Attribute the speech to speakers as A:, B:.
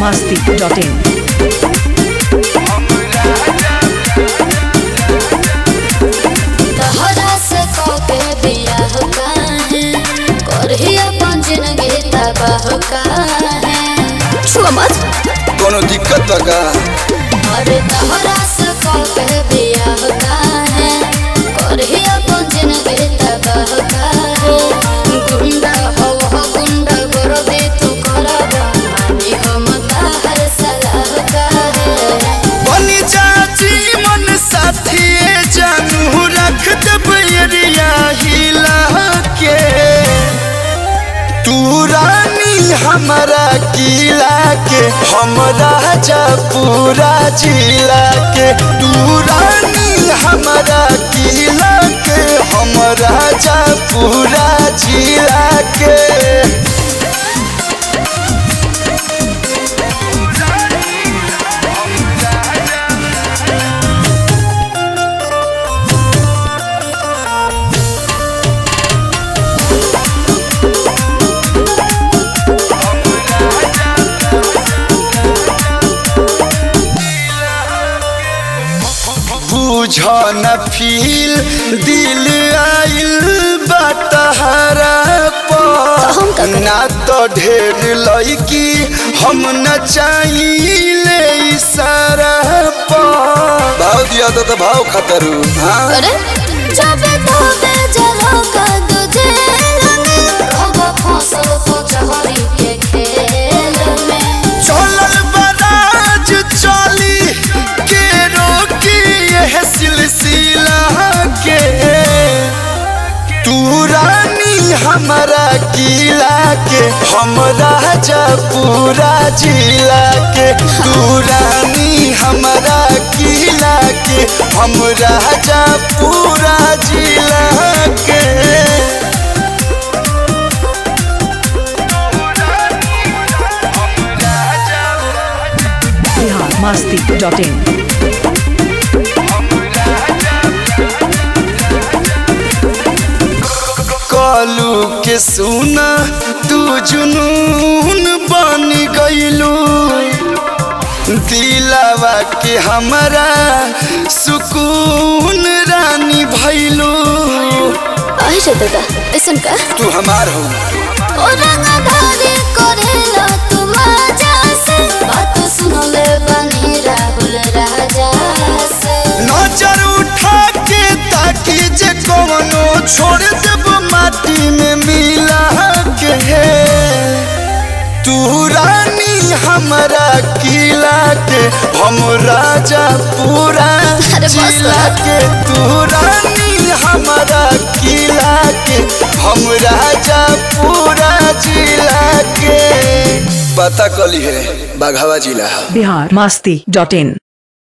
A: biharmasti.in
B: तहरा से कके बियाह काहे करही अपन जिंदगी तबाह काहे छुआ मत
C: कोनो दिक्कत बा का
B: अरे तहरा से कके बियाह काहे करही अपन जिंदगी तबाह काहे गुंडा हो हो गुंडा करबे तू करबा मानी हम ताहर सलाह काहे
C: बनी चाची मन साथी जानू रख दब एरिया हिला के तू रानी हमारा किला के हम राजा पूरा जिला के तू रानी हमारा किला के हम राजा पूरा जिला के बुझ न फील दिल आइल बटहरा
B: हम का
C: पर
B: करी?
C: ना तो ढेर लड़की हम न चाहिए इशारा पर भाव दिया तो, तो भाव खतरू हाँ
B: अरे जब तोबे जलो का तुझे रंग अब फसल को चहरी के खेल में
C: चलल बराज चली के रोकी यह सिलसिला के तू रानी हमारा किला के हम राजा पूरा जिला के तू रानी हमारा किला के हम राजा पूरा जिला के
A: biharmasti.in
C: कालू के सुना तू जुनून बन गईलू दिलावा के हमरा सुकून रानी भैलू
B: आई रे दादा ऐसन का
C: तू हमार हो
B: ओ रंगधारी करेला तू मजा से बात सुनले बनी राहुल राजा से
C: नजर उठा के ताकि जे कवनो छोड़ देब माटी में मिला के तू रानी हमारा किला के हम राजा पूरा
B: अरे बस
C: जिला
B: कर।
C: के तू रानी हमारा किला के हम राजा पूरा जिला के पता कली है बाघावा जिला
A: biharmasti.in